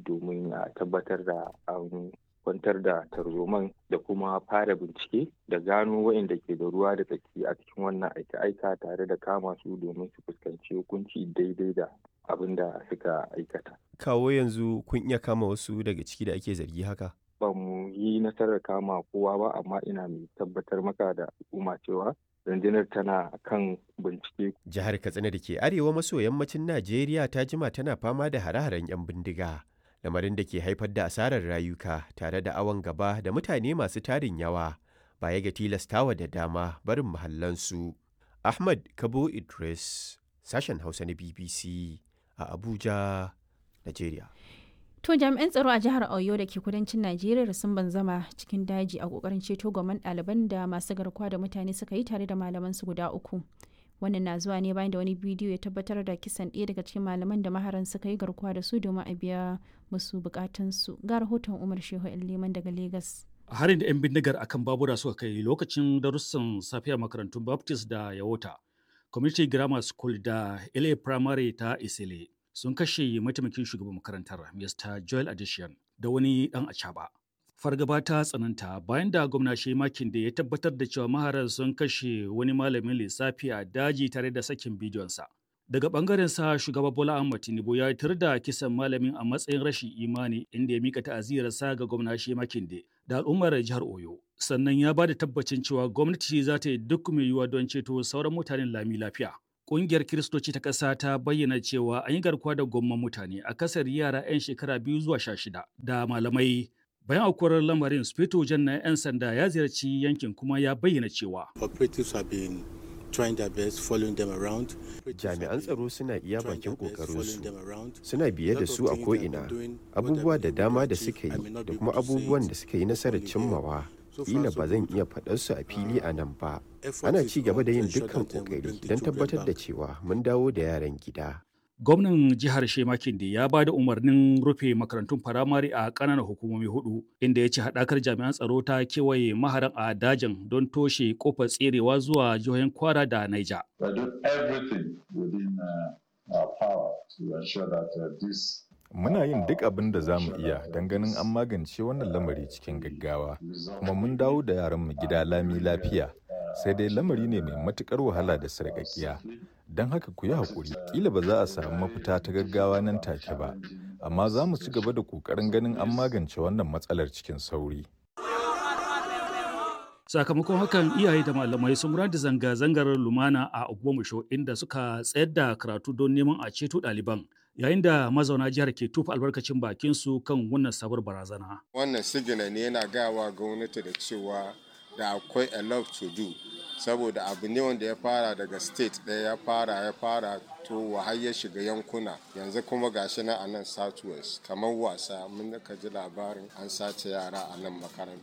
domin a tabbatar da an kwantar da tarzoman da kuma fara bincike da gano waɗanda ke da ruwa da tsaki a cikin wannan aika-aika tare da kama su domin su fuskanci hukunci daidai da abin da suka aikata. Kawo yanzu kun iya kama wasu daga ciki da ake zargi haka? Ba mu yi nasarar kama kowa ba amma ina mai tabbatar maka da al'umma cewa rundunar tana kan bincike. Jihar Katsina da ke arewa maso yammacin Najeriya ta jima tana fama da hare-haren 'yan bindiga. Lamarin da ke haifar da asarar rayuka tare da awon gaba da mutane masu tarin yawa baya ga tilastawa da dama barin mahallansu. Ahmad Kabo Idris, sashen Hausa na BBC a Abuja, Najeriya. To jami'an tsaro a jihar Oyo da ke kudancin Najeriya sun banzama cikin daji a kokarin ceto gwamnan ɗaliban da masu garkuwa da mutane suka yi tare da malaman su guda uku. Wannan na zuwa ne bayan da wani bidiyo ya tabbatar da kisan ɗaya daga cikin malaman da maharan suka yi garkuwa da su domin a biya musu bukatunsu. Ga rahoton Umar Shehu Liman daga Legas. harin da 'yan bindigar akan babura suka kai lokacin darussan safiya makarantun baptist da yawota community grammar school da la primary ta isile sun kashe mataimakin shugaban makarantar mr joel addition da wani dan acaba fargaba ta tsananta bayan da gwamna makin da ya tabbatar da cewa maharan sun kashe wani malamin lissafi a daji tare da sakin bidiyonsa daga bangaren sa shugaba bola ahmad tinubu ya tar da kisan malamin a matsayin rashin imani inda ya mika ta'aziyarsa ga gwamna makin da al'ummar jihar oyo sannan ya ba da tabbacin cewa gwamnati za ta yi duk mai yiwuwa don ceto sauran mutanen lami lafiya Ƙungiyar Kiristoci ta ƙasa ta bayyana cewa an yi garkuwa da gomman mutane a kasar yara 'yan shekara biyu zuwa sha shida da malamai bayan aukuwar lamarin spito jan na 'yan sanda ya ziyarci yankin kuma ya bayyana cewa Operatives have been trying their best following them around. Jami'an tsaro suna iya bakin ƙoƙarinsu, ƙoƙarinsu suna biye da su a ko'ina, abubuwa da dama da suka yi da kuma abubuwan da suka yi nasarar cimmawa. Kila ba zan iya faɗar su a fili a nan ba. Ana ci gaba da yin dukkan ƙoƙari don tabbatar da cewa mun dawo da yaran gida. gwamnan jihar Shemakinde ya ba da umarnin rufe makarantun firamare a ƙananan hukumomi hudu inda ya ce haɗakar jami'an tsaro ta kewaye maharan a dajin don toshe kofar tserewa zuwa jihohin kwara da naija We do everything within uh, our power to ensure that uh, this Muna yin duk abin da za mu iya don ganin an magance wannan lamari cikin gaggawa, kuma mun dawo da yaranmu gida lami lafiya. Sai dai lamari ne mai matukar wahala da sarƙaƙiya. Don haka ku yi haƙuri, ƙila ba za a samu mafita ta gaggawa nan take ba, amma za mu ci gaba da ƙoƙarin ganin an magance wannan matsalar cikin sauri. sakamakon hakan iyaye da malamai sun gudanar da zanga-zangar lumana a ogbomusho inda suka tsayar da karatu don neman a ceto ɗaliban yayin da mazauna jihar ke tufa albarkacin bakinsu kan wannan sabuwar barazana wannan sigina ne yana gawa gwamnati da cewa da akwai a lot to do saboda abu ne wanda ya fara daga state ɗaya ya fara ya fara to har ya shiga yankuna yanzu kuma gashi na a nan southwest kamar wasa mun ka ji labarin an sace yara a nan makaranta